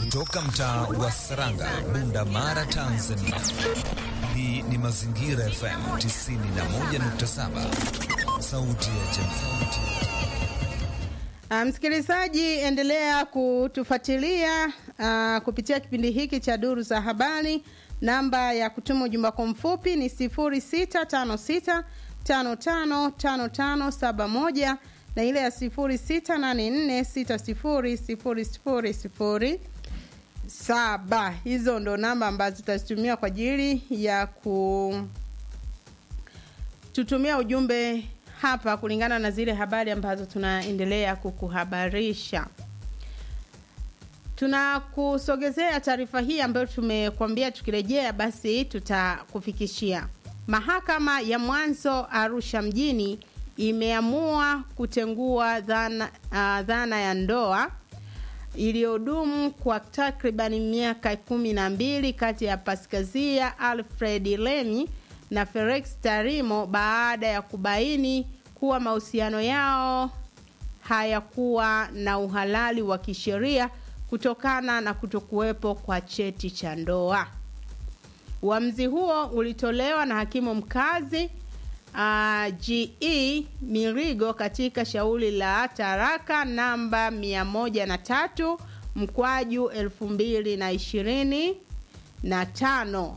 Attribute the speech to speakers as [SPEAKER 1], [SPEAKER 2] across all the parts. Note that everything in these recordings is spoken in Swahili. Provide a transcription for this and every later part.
[SPEAKER 1] kutoka mtaa wa Saranga, Bunda Mara, Tanzania. Hii ni Mazingira FM 91.7, sauti ya jamii.
[SPEAKER 2] Msikilizaji, um, endelea kutufuatilia uh, kupitia kipindi hiki cha Duru za Habari. Namba ya kutuma ujumbe wako mfupi ni 0656555571 na ile ya 0684600007. Hizo ndo namba ambazo tutazitumia kwa ajili ya kututumia ujumbe hapa kulingana na zile habari ambazo tunaendelea kukuhabarisha. Tunakusogezea taarifa hii ambayo tumekuambia tukirejea basi tutakufikishia. Mahakama ya mwanzo Arusha mjini imeamua kutengua dhana, uh, dhana ya ndoa iliyodumu kwa takribani miaka kumi na mbili kati ya Paskazia Alfred Lemi na Felix Tarimo baada ya kubaini kuwa mahusiano yao hayakuwa na uhalali wa kisheria kutokana na kutokuwepo kwa cheti cha ndoa. Uamuzi huo ulitolewa na hakimu mkazi uh, GE Mirigo katika shauri la taraka namba 103 mkwaju 2025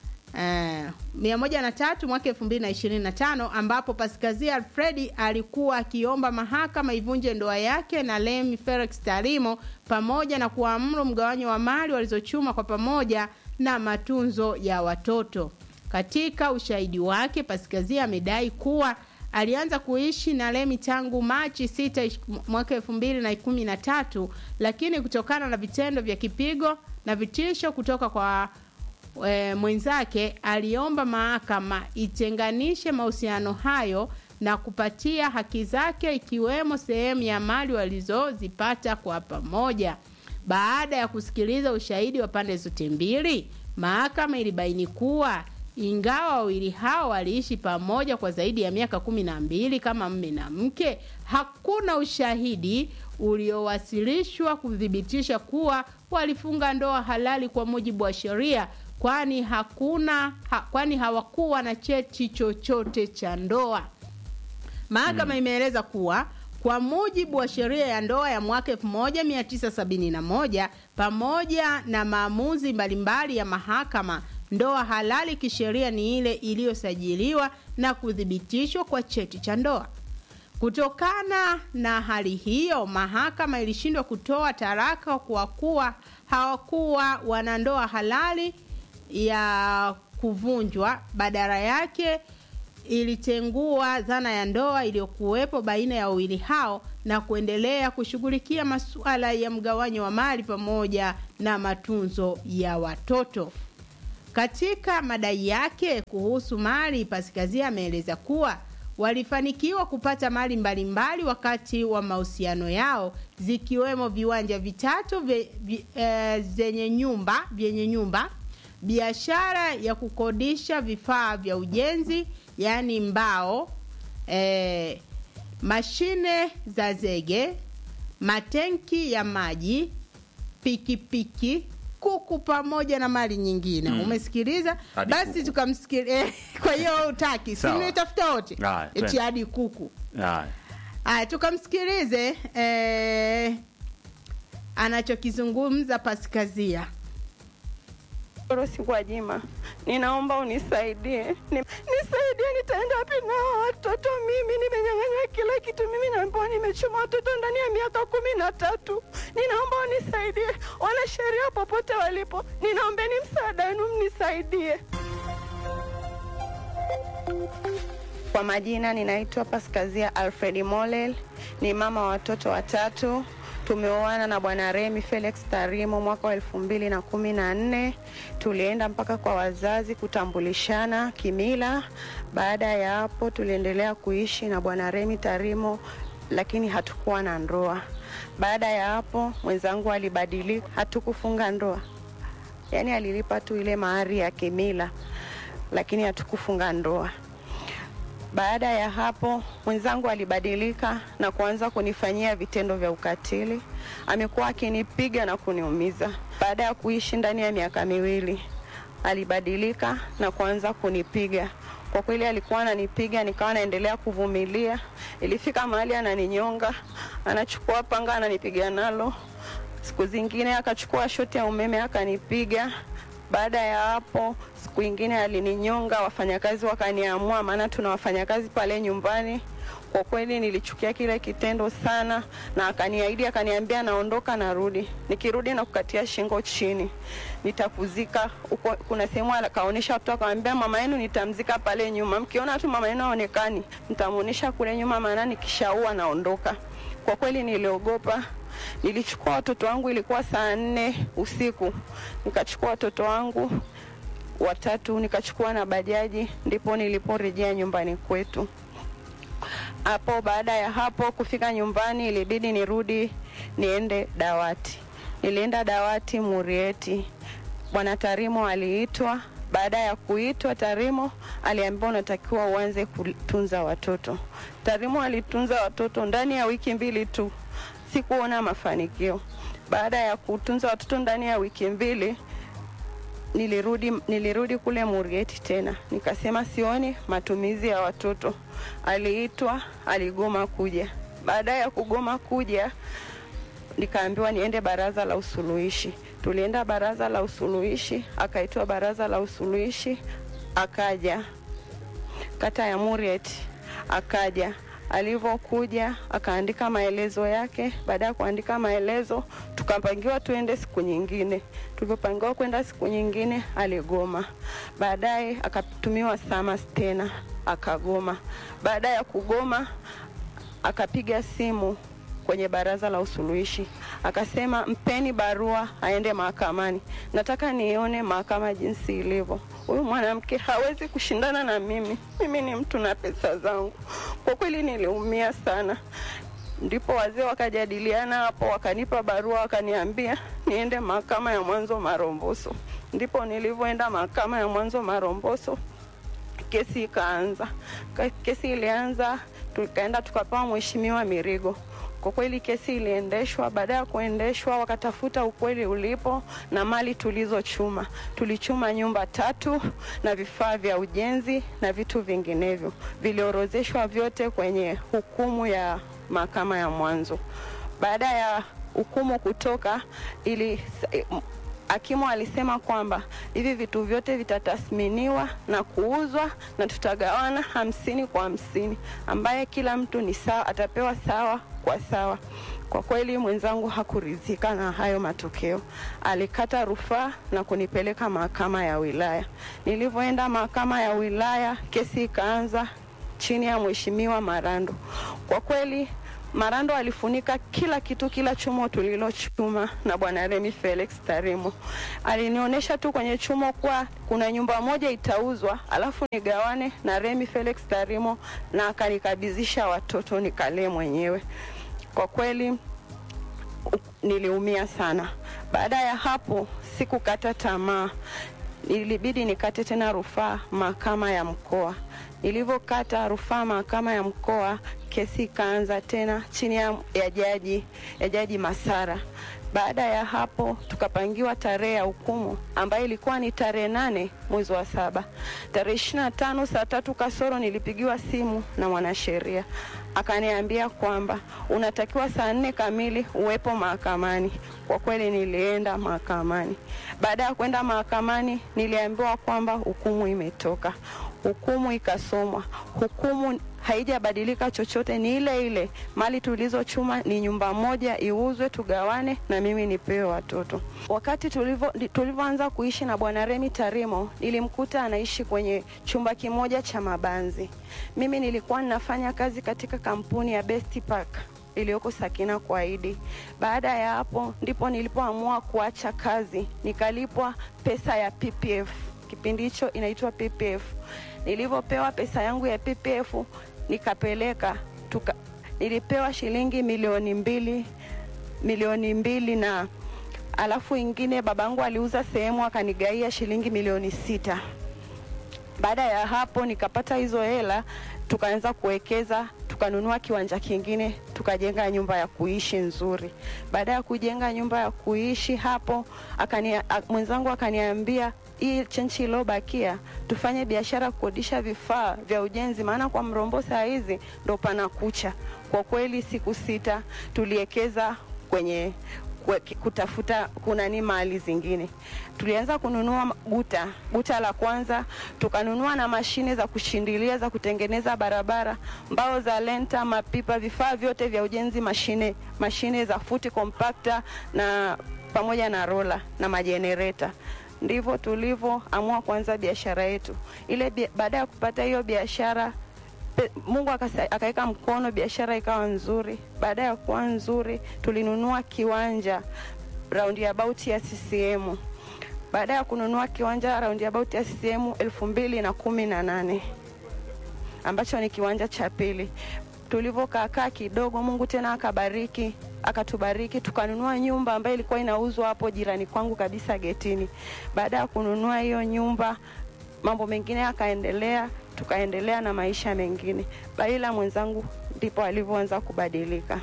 [SPEAKER 2] mia moja na tatu mwaka elfu mbili na ishirini na tano ambapo Paskazia Alfredi alikuwa akiomba mahakama ivunje ndoa yake na Lemi Felix Tarimo pamoja na kuamuru mgawanyo wa mali walizochuma kwa pamoja na matunzo ya watoto. Katika ushahidi wake, Paskazia amedai kuwa alianza kuishi na Lemi tangu Machi 6 mwaka elfu mbili na kumi na tatu, lakini kutokana na vitendo vya kipigo na vitisho kutoka kwa E, mwenzake aliomba mahakama itenganishe mahusiano hayo na kupatia haki zake ikiwemo sehemu ya mali walizozipata kwa pamoja. Baada ya kusikiliza ushahidi wa pande zote mbili, mahakama ilibaini kuwa ingawa wawili hao waliishi pamoja kwa zaidi ya miaka kumi na mbili kama mme na mke, hakuna ushahidi uliowasilishwa kuthibitisha kuwa walifunga ndoa halali kwa mujibu wa sheria kwani hakuna ha, kwani hawakuwa na cheti chochote cha ndoa. Mahakama mm, imeeleza kuwa kwa mujibu wa sheria ya ndoa ya mwaka 1971 pamoja na maamuzi mbalimbali ya mahakama, ndoa halali kisheria ni ile iliyosajiliwa na kuthibitishwa kwa cheti cha ndoa. Kutokana na hali hiyo, mahakama ilishindwa kutoa taraka kwa kuwa hawakuwa wanandoa halali ya kuvunjwa. Badala yake ilitengua dhana ya ndoa iliyokuwepo baina ya wawili hao na kuendelea kushughulikia masuala ya mgawanyo wa mali pamoja na matunzo ya watoto. Katika madai yake kuhusu mali, Paskazia ameeleza kuwa walifanikiwa kupata mali mbalimbali wakati wa mahusiano yao zikiwemo viwanja vitatu vye, vye, e, zenye nyumba vyenye nyumba biashara ya kukodisha vifaa vya ujenzi yaani mbao, e, mashine za zege, matenki ya maji, pikipiki, kuku pamoja na mali nyingine. Mm. Umesikiliza?
[SPEAKER 3] Hadi
[SPEAKER 2] Basi
[SPEAKER 3] kuku.
[SPEAKER 2] tukamsikiliza. Kwa hiyo utaki, si
[SPEAKER 3] Sawa.
[SPEAKER 2] nitafuta wote
[SPEAKER 3] Haya,
[SPEAKER 2] eti
[SPEAKER 3] twende.
[SPEAKER 2] hadi kuku.
[SPEAKER 3] Haya.
[SPEAKER 2] Aya, tukamsikilize eh, anachokizungumza Paskazia.
[SPEAKER 4] Rosi Gwajima, ninaomba unisaidie, Ni- nisaidie, nitaenda wapi na watoto? Mimi nimenyang'anywa kila kitu, mimi naambiwa nimechuma watoto ndani ya miaka kumi na tatu. Ninaomba unisaidie, wanasheria popote walipo, ninaombeni msaada wenu, mnisaidie. Kwa majina ninaitwa Paskazia Alfred Molel, ni mama wa watoto watatu. Tumeoana na bwana Remi Felix Tarimo mwaka wa elfu mbili na kumi na nne. Tulienda mpaka kwa wazazi kutambulishana kimila. Baada ya hapo, tuliendelea kuishi na bwana Remi Tarimo, lakini hatukuwa na ndoa. Baada ya hapo, mwenzangu alibadilika, hatukufunga ndoa, yaani alilipa tu ile mahari ya kimila, lakini hatukufunga ndoa. Baada ya hapo mwenzangu alibadilika na kuanza kunifanyia vitendo vya ukatili. Amekuwa akinipiga na kuniumiza. Baada ya kuishi ndani ya miaka miwili, alibadilika na kuanza kunipiga. Kwa kweli alikuwa ananipiga, nikawa naendelea kuvumilia. Ilifika mahali ananinyonga, anachukua panga ananipiga nalo. Siku zingine akachukua shoti ya umeme akanipiga. Baada ya hapo, siku ingine alininyonga, wafanyakazi wakaniamua, maana tuna wafanyakazi pale nyumbani. Kwa kweli nilichukia kile kitendo sana, na akaniahidi, akaniambia naondoka, narudi, nikirudi na kukatia shingo chini, nitakuzika huko. Kuna sehemu akaonyesha watu, akamwambia mama yenu nitamzika pale nyuma, mkiona tu mama yenu aonekani, nitamuonesha kule nyuma, maana nikishaua naondoka. Kwa kweli niliogopa. Nilichukua watoto wangu, ilikuwa saa nne usiku, nikachukua watoto wangu watatu, nikachukua na bajaji, ndipo niliporejea nyumbani kwetu. Hapo baada ya hapo kufika nyumbani, ilibidi nirudi niende dawati. Nilienda dawati Murieti, bwana Tarimo aliitwa. Baada ya kuitwa, Tarimo aliambiwa unatakiwa uanze kutunza watoto. Tarimo alitunza watoto ndani ya wiki mbili tu, sikuona mafanikio. Baada ya kutunza watoto ndani ya wiki mbili, nilirudi, nilirudi kule Murieti tena, nikasema sioni matumizi ya watoto. Aliitwa, aligoma kuja. Baada ya kugoma kuja, nikaambiwa niende baraza la usuluhishi. Tulienda baraza la usuluhishi, akaitwa baraza la usuluhishi, akaja kata ya Murieti, akaja alivyokuja akaandika maelezo yake. Baada ya kuandika maelezo, tukapangiwa tuende siku nyingine. Tulivyopangiwa kwenda siku nyingine, aligoma. Baadaye akatumiwa SAMAS tena, akagoma. Baada ya kugoma, akapiga simu kwenye baraza la usuluhishi akasema, mpeni barua aende mahakamani, nataka nione mahakama jinsi ilivyo. Huyu mwanamke hawezi kushindana na mimi, mimi ni mtu na pesa zangu. Kwa kweli niliumia sana. Ndipo wazee wakajadiliana hapo, wakanipa barua, wakaniambia niende mahakama ya mwanzo Maromboso. Ndipo nilivyoenda mahakama ya mwanzo Maromboso, kesi ikaanza. Kesi ilianza, tukaenda tukapewa mheshimiwa Mirigo. Kwa kweli kesi iliendeshwa. Baada ya kuendeshwa, wakatafuta ukweli ulipo na mali tulizochuma. Tulichuma nyumba tatu na vifaa vya ujenzi na vitu vinginevyo, viliorozeshwa vyote kwenye hukumu ya mahakama ya mwanzo. Baada ya hukumu kutoka, ili hakimu alisema kwamba hivi vitu vyote vitatathminiwa na kuuzwa na tutagawana hamsini kwa hamsini, ambaye kila mtu ni sawa, atapewa sawa kwa sawa. Kwa kweli mwenzangu hakuridhika na hayo matokeo, alikata rufaa na kunipeleka mahakama ya wilaya. Nilivyoenda mahakama ya wilaya, kesi ikaanza chini ya mheshimiwa Marando. Kwa kweli Marando alifunika kila kitu, kila chumo tulilochuma na bwana Remi Felix Tarimo. Alinionyesha tu kwenye chumo kuwa kuna nyumba moja itauzwa, alafu nigawane na Remi Felix Tarimo, na akanikabidhisha watoto nikalee mwenyewe. Kwa kweli niliumia sana. Baada ya hapo sikukata tamaa, ilibidi nikate tena rufaa mahakama ya mkoa. Nilivyokata rufaa mahakama ya mkoa, kesi ikaanza tena chini ya, ya jaji ya jaji Masara. Baada ya hapo tukapangiwa tarehe ya hukumu ambayo ilikuwa ni tarehe nane mwezi wa saba. Tarehe ishirini na tano saa tatu kasoro nilipigiwa simu na mwanasheria akaniambia kwamba unatakiwa saa nne kamili uwepo mahakamani. Kwa kweli nilienda mahakamani. Baada ya kwenda mahakamani, niliambiwa kwamba hukumu imetoka. Hukumu ikasomwa. Hukumu haijabadilika chochote, ni ile ile. Mali tulizochuma ni nyumba moja iuzwe, tugawane na mimi nipewe watoto. Wakati tulivyoanza kuishi na bwana Remi Tarimo, nilimkuta anaishi kwenye chumba kimoja cha mabanzi. Mimi nilikuwa ninafanya kazi katika kampuni ya Best Park iliyoko Sakina kwa Idi. Baada ya hapo ndipo nilipoamua kuacha kazi, nikalipwa pesa ya PPF. Kipindi hicho inaitwa PPF. Nilivyopewa pesa yangu ya PPF nikapeleka tuka, nilipewa shilingi milioni mbili milioni mbili na alafu ingine babangu aliuza sehemu akanigaia shilingi milioni sita. Baada ya hapo nikapata hizo hela tukaanza kuwekeza tukanunua kiwanja kingine tukajenga nyumba ya kuishi nzuri. Baada ya kujenga nyumba ya kuishi hapo, akania, a, mwenzangu akaniambia hii chenchi iliyobakia tufanye biashara kukodisha vifaa vya ujenzi, maana kwa Mrombo saa hizi ndo pana kucha. Kwa kweli siku sita tuliwekeza kwenye kwe- kutafuta kunani mali zingine. Tulianza kununua guta, guta la kwanza, tukanunua na mashine za kushindilia za kutengeneza barabara, mbao za lenta, mapipa, vifaa vyote vya ujenzi, mashine mashine za futi compactor na pamoja na rola na majenereta. Ndivyo tulivyoamua kuanza biashara yetu ile. bia- Baada ya kupata hiyo biashara Pe- Mungu akasa- akaweka mkono, biashara ikawa nzuri. Baada ya kuwa nzuri, tulinunua kiwanja roundabout ya CCM. Baada ya kununua kiwanja roundabout ya CCM elfu mbili na kumi na nane ambacho ni kiwanja cha pili. Tulivyokaakaa kidogo, Mungu tena akabariki akatubariki tukanunua nyumba ambayo ilikuwa inauzwa hapo jirani kwangu kabisa getini. Baada ya kununua hiyo nyumba, mambo mengine yakaendelea, tukaendelea na maisha mengine. Baila mwenzangu ndipo alivyoanza kubadilika.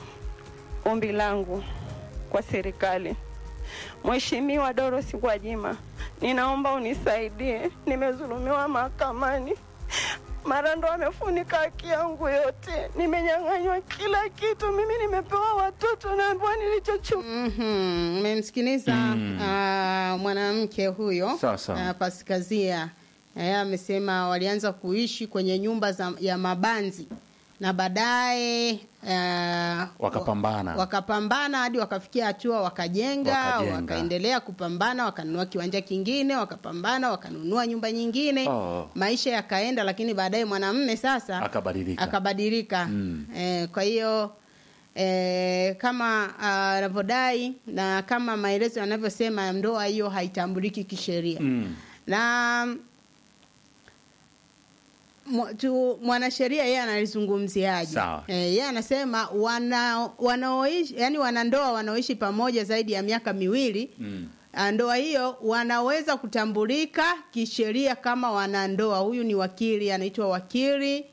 [SPEAKER 4] Ombi langu kwa serikali, Mheshimiwa Dorothy Gwajima, ninaomba unisaidie, nimezulumiwa mahakamani mara ndo amefunika haki yangu yote, nimenyang'anywa kila kitu. Mimi nimepewa watoto, naambiwa nilichochuma
[SPEAKER 2] Mhm, mmemsikiliza ah, mwanamke huyo
[SPEAKER 3] Sawa, sawa.
[SPEAKER 2] ah, Pasikazia Eh, amesema walianza kuishi kwenye nyumba za, ya mabanzi na baadaye ah,
[SPEAKER 3] Wakapambana.
[SPEAKER 2] wa- wakapambana hadi wakafikia hatua wakajenga,
[SPEAKER 3] Wakajenga.
[SPEAKER 2] wakaendelea kupambana, wakanunua kiwanja kingine, wakapambana, wakanunua nyumba nyingine
[SPEAKER 3] Oh.
[SPEAKER 2] maisha yakaenda, lakini baadaye mwanamume sasa
[SPEAKER 3] Akabadilika.
[SPEAKER 2] akabadilika.
[SPEAKER 3] Mm.
[SPEAKER 2] Eh, kwa hiyo eh, kama ah, anavyodai na kama maelezo yanavyosema, ndoa hiyo haitambuliki kisheria
[SPEAKER 3] Mm.
[SPEAKER 2] na mwa- tu- mwanasheria yeye analizungumziaje?
[SPEAKER 3] Sawa.
[SPEAKER 2] Eh, yeye anasema wana wanaoishi yani wanandoa wanaoishi pamoja zaidi ya miaka miwili
[SPEAKER 3] Mm.
[SPEAKER 2] Ah, ndoa hiyo wanaweza kutambulika kisheria kama wanandoa. Huyu ni wakili anaitwa wakili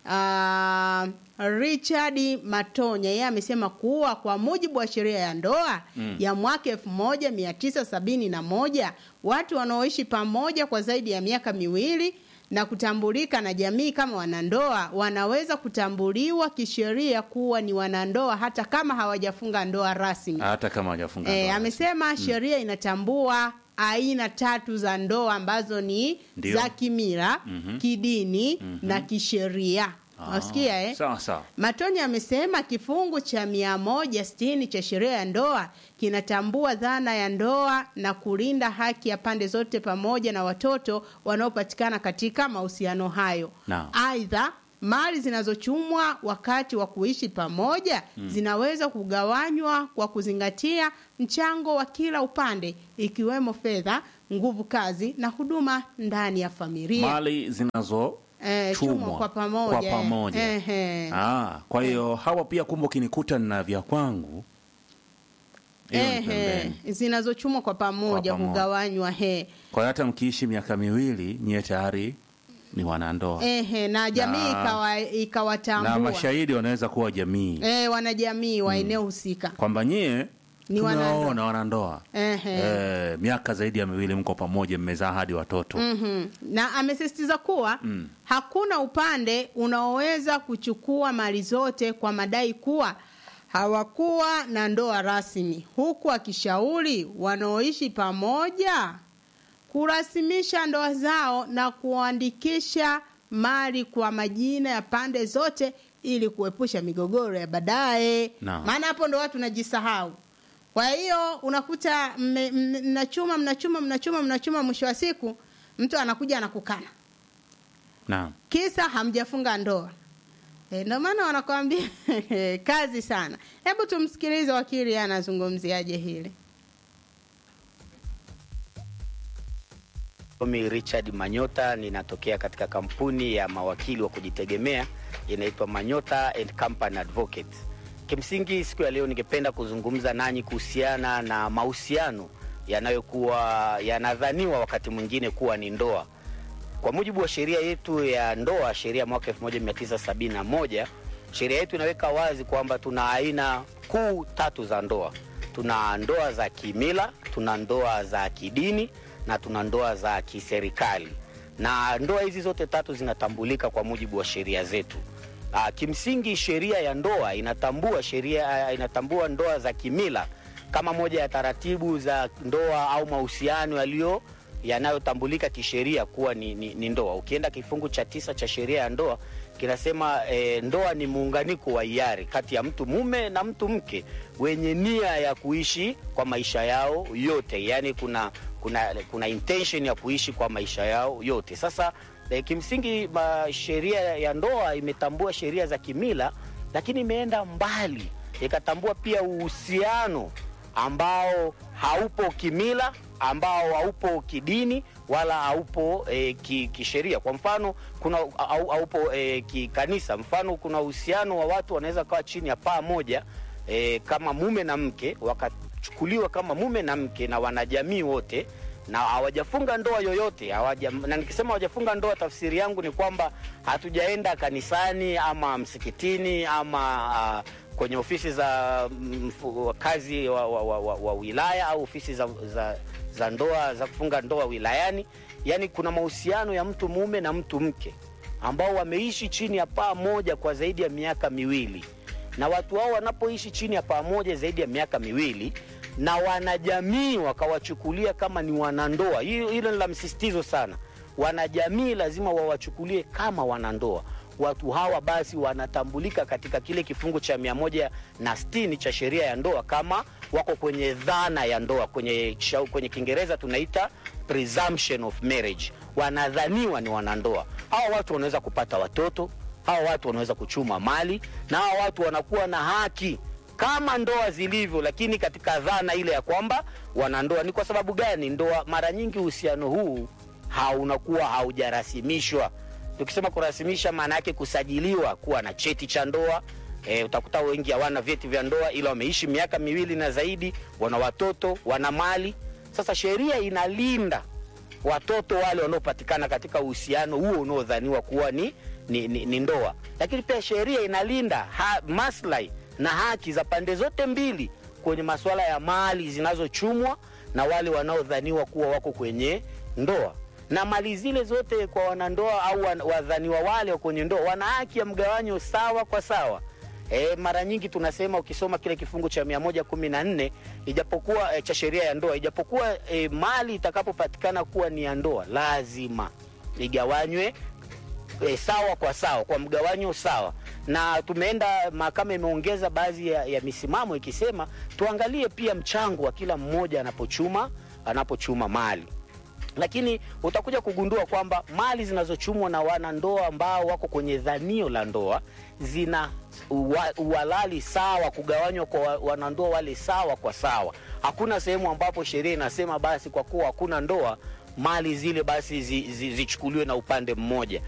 [SPEAKER 2] uh, Richard Matonya. Yeye amesema kuwa kwa mujibu wa sheria ya ndoa
[SPEAKER 3] Mm.
[SPEAKER 2] ya mwaka elfu moja mia tisa sabini na moja watu wanaoishi pamoja kwa zaidi ya miaka miwili na kutambulika na jamii kama wanandoa wanaweza kutambuliwa kisheria kuwa ni wanandoa hata kama hawajafunga ndoa rasmi.
[SPEAKER 3] Hata kama hajafunga
[SPEAKER 2] E,
[SPEAKER 3] ndoa.
[SPEAKER 2] amesema sheria inatambua aina tatu za ndoa ambazo ni
[SPEAKER 3] Ndio.
[SPEAKER 2] za kimila,
[SPEAKER 3] Mhm.
[SPEAKER 2] kidini na kisheria.
[SPEAKER 3] Ah,
[SPEAKER 2] Wasikia eh?
[SPEAKER 3] Sawa sawa.
[SPEAKER 2] Matonya amesema kifungu cha mia moja sitini cha sheria ya ndoa kinatambua dhana ya ndoa na kulinda haki ya pande zote pamoja na watoto wanaopatikana katika mahusiano hayo.
[SPEAKER 3] Naam.
[SPEAKER 2] Aidha, mali zinazochumwa wakati wa kuishi pamoja zinaweza kugawanywa kwa kuzingatia mchango wa kila upande ikiwemo fedha, nguvu kazi na huduma ndani ya familia.
[SPEAKER 3] Mali zinazo
[SPEAKER 2] Eh,
[SPEAKER 3] chumwa
[SPEAKER 2] chumwa kwa pamoja.
[SPEAKER 3] Kwa pamoja.
[SPEAKER 2] Ehe.
[SPEAKER 3] Ah, kwa hiyo hawa pia kumbe ukinikuta na vya kwangu hiyo ni
[SPEAKER 2] Ehe,
[SPEAKER 3] pembeni.
[SPEAKER 2] zinazochumwa kwa pamoja
[SPEAKER 3] Kwa pamoja.
[SPEAKER 2] hugawanywa he
[SPEAKER 3] Kwa hiyo hata mkiishi miaka miwili nyie tayari ni wanandoa
[SPEAKER 2] ehe, na jamii
[SPEAKER 3] Na-
[SPEAKER 2] ikawa
[SPEAKER 3] na
[SPEAKER 2] ikawatambua
[SPEAKER 3] mashahidi wanaweza kuwa jamii
[SPEAKER 2] eh, wanajamii wa eneo husika
[SPEAKER 3] kwamba nyie
[SPEAKER 2] Ni wanandoa.
[SPEAKER 3] tumewaona wanandoa
[SPEAKER 2] ehe.
[SPEAKER 3] eh, miaka zaidi ya miwili mko pamoja mmezaa hadi watoto
[SPEAKER 2] Mhm. na amesisitiza kuwa
[SPEAKER 3] Mm.
[SPEAKER 2] hakuna upande unaoweza kuchukua mali zote kwa madai kuwa hawakuwa na ndoa rasmi, huku akishauri wanaoishi pamoja kurasimisha ndoa zao na kuandikisha mali kwa majina ya pande zote ili kuepusha migogoro ya baadaye.
[SPEAKER 3] Naam.
[SPEAKER 2] Maana hapo ndo watu najisahau. Kwa hiyo unakuta mme- mme- mnachuma mnachuma mnachuma mnachuma, mwisho wa siku mtu anakuja anakukana,
[SPEAKER 3] naam
[SPEAKER 2] kisa hamjafunga ndoa. E, ndio maana wanakwambia kazi sana. Hebu tumsikilize wakili anazungumziaje hili.
[SPEAKER 5] Mimi Richard Manyota ninatokea katika kampuni ya mawakili wa kujitegemea inaitwa Manyota and Company Advocate. Kimsingi siku ya leo ningependa kuzungumza nanyi kuhusiana na mahusiano yanayokuwa yanadhaniwa wakati mwingine kuwa ni ndoa. Kwa mujibu wa sheria yetu ya ndoa, sheria mwaka 1971, sheria yetu inaweka wazi kwamba tuna aina kuu tatu za ndoa. Tuna ndoa za kimila, tuna ndoa za kidini na tuna ndoa za kiserikali, na ndoa hizi zote tatu zinatambulika kwa mujibu wa sheria zetu. Uh, kimsingi sheria ya ndoa inatambua sheria inatambua ndoa za kimila kama moja ya taratibu za ndoa au mahusiano yaliyo yanayotambulika kisheria kuwa ni, ni, ni ndoa. Ukienda kifungu cha tisa cha sheria ya ndoa kinasema e, ndoa ni muunganiko wa hiari kati ya mtu mume na mtu mke wenye nia ya kuishi kwa maisha yao yote, yaani kuna kuna kuna intention ya kuishi kwa maisha yao yote. Sasa e, kimsingi sheria ya ndoa imetambua sheria za kimila, lakini imeenda mbali ikatambua pia uhusiano ambao haupo kimila, ambao haupo kidini wala haupo e, ki, kisheria. Kwa mfano kuna au, haupo e, kikanisa. Mfano kuna uhusiano wa watu wanaweza kawa chini ya paa moja e, kama mume na mke, wakachukuliwa kama mume na mke na wanajamii wote na hawajafunga ndoa yoyote hawaja, na nikisema hawajafunga ndoa, tafsiri yangu ni kwamba hatujaenda kanisani ama msikitini ama uh, kwenye ofisi za kazi wa, wa, wa, wa, wa wilaya au ofisi za, za, za ndoa za kufunga ndoa wilayani. Yani kuna mahusiano ya mtu mume na mtu mke ambao wameishi chini ya paa moja kwa zaidi ya miaka miwili, na watu hao wanapoishi chini ya paa moja zaidi ya miaka miwili na wanajamii wakawachukulia kama ni wanandoa, hilo ni la msisitizo sana. Wanajamii lazima wawachukulie kama wanandoa watu hawa basi wanatambulika katika kile kifungu cha mia moja na sitini cha sheria ya ndoa kama wako kwenye dhana ya ndoa. Kwenye, kwenye Kiingereza tunaita presumption of marriage, wanadhaniwa ni wanandoa. Hawa watu wanaweza kupata watoto, hawa watu wanaweza kuchuma mali, na hawa watu wanakuwa na haki kama ndoa zilivyo, lakini katika dhana ile ya kwamba wanandoa. Ni kwa sababu gani? Ndoa mara nyingi uhusiano huu haunakuwa haujarasimishwa Tukisema kurasimisha, maana yake kusajiliwa kuwa na cheti cha ndoa. E, utakuta wengi hawana vyeti vya ndoa, ila wameishi miaka miwili na zaidi, wana watoto, wana mali. Sasa sheria inalinda watoto wale wanaopatikana katika uhusiano huo unaodhaniwa kuwa ni, ni, ni, ni ndoa, lakini pia sheria inalinda ha, maslahi na haki za pande zote mbili kwenye masuala ya mali zinazochumwa na wale wanaodhaniwa kuwa wako kwenye ndoa na mali zile zote kwa wanandoa au wadhaniwa wale kwenye ndoa wana haki ya mgawanyo sawa kwa sawa. E, mara nyingi tunasema ukisoma kile kifungu cha mia moja kumi na nne ijapokuwa e, cha sheria ya ndoa ijapokuwa e, mali itakapopatikana kuwa ni ya ndoa lazima igawanywe e, sawa kwa sawa kwa mgawanyo sawa, na tumeenda mahakama imeongeza baadhi ya, ya misimamo ikisema tuangalie pia mchango wa kila mmoja anapochuma anapochuma mali lakini utakuja kugundua kwamba mali zinazochumwa na wanandoa ambao wako kwenye dhanio la ndoa zina uhalali sawa, kugawanywa kwa wanandoa wale sawa kwa sawa. Hakuna sehemu ambapo sheria inasema basi kwa kuwa hakuna ndoa mali zile basi zichukuliwe zi, zi na upande mmoja.